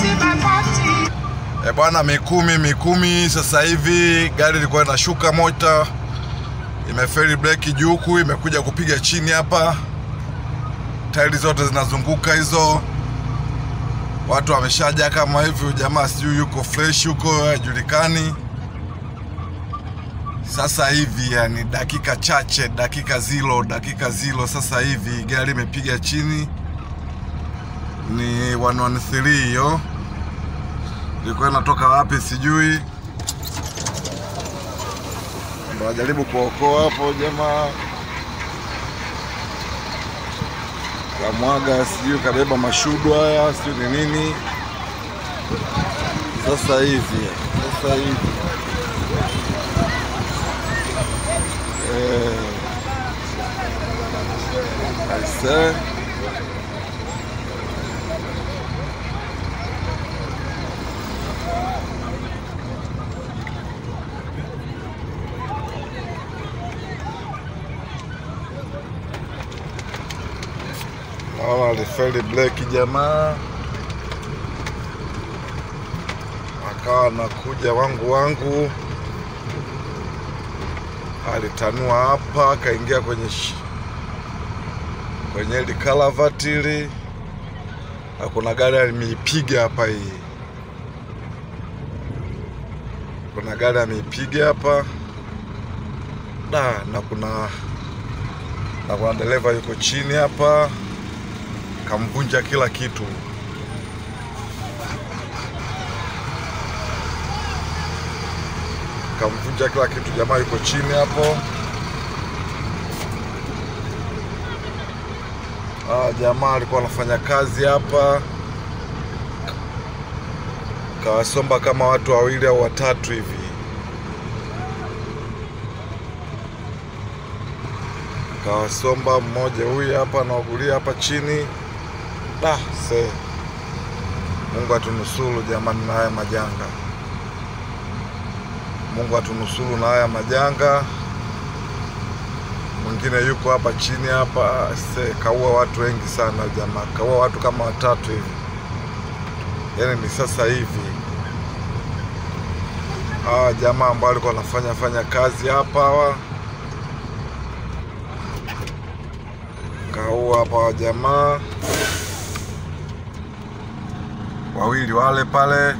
E bwana, Mikumi Mikumi, sasa hivi gari ilikuwa inashuka mota, imeferi breki juu huku, imekuja kupiga chini hapa, tairi zote zinazunguka hizo. Watu wameshaja kama hivi, jamaa sijui yuko fresh huko, hajulikani. Sasa hivi yani dakika chache, dakika zilo, dakika zilo, sasa hivi gari imepiga chini, ni 113 hiyo ilikuwa inatoka wapi sijui, ndo wajaribu kuokoa hapo jamaa, kamwaga sijui kabeba mashudu haya sijui ni nini. Sasa hivi sasa hivi eh, aisee Naona alifeli breki jamaa, akawa anakuja wangu wangu, alitanua hapa, akaingia kwenye sh- kwenye hili kalavati hili, na kuna gari ameipiga hapa hii, kuna gari ameipiga hapa da, na kuna na kuna dereva yuko chini hapa kamvunja kila kitu. Kamvunja kila kitu, jamaa yuko chini hapo. Ah, jamaa alikuwa anafanya kazi hapa, kawasomba kama watu wawili au watatu hivi. Kawasomba mmoja huyu hapa anaugulia hapa chini. Da, se Mungu atunusuru jamani na haya majanga. Mungu atunusuru na haya majanga. Mwingine yuko hapa chini hapa, se kaua watu wengi sana jamaa, kaua watu kama watatu hivi. Yaani ni sasa hivi hawa jamaa ambao walikuwa wanafanya fanya kazi hapa hawa kaua hapa wa jamaa wawili wale pale,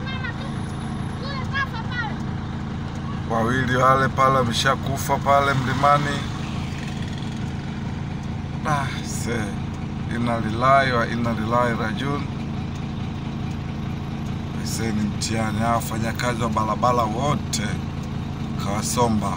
wawili wale pale wameshakufa pale mlimani. Ah, se inna lillahi wa inna ilaihi rajiun. Se ni mtihani, hawa wafanyakazi wa barabara wote kawasomba,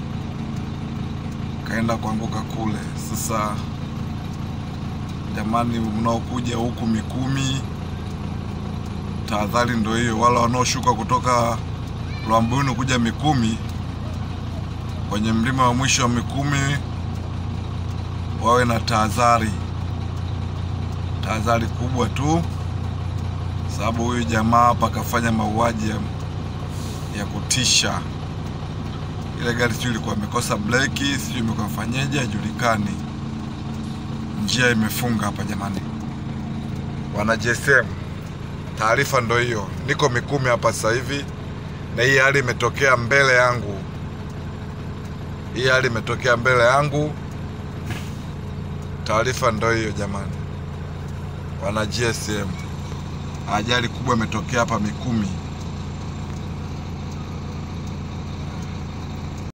kaenda kuanguka kule. Sasa jamani, mnaokuja huku Mikumi tahadhari ndo hiyo. Wale wanaoshuka kutoka Lwambuni kuja Mikumi, kwenye mlima wa mwisho wa Mikumi wawe na tahadhari, tahadhari kubwa tu, sababu huyu jamaa hapa akafanya mauaji ya, ya kutisha. Ile gari sijui ilikuwa imekosa breki, sijui imekuwa fanyeje, hajulikani. Njia imefunga hapa jamani, wana GSM Taarifa ndo hiyo, niko Mikumi hapa sasa hivi, na hii hali imetokea mbele yangu. Hii hali imetokea mbele yangu. Taarifa ndo hiyo jamani, wana GSM, ajali kubwa imetokea hapa Mikumi.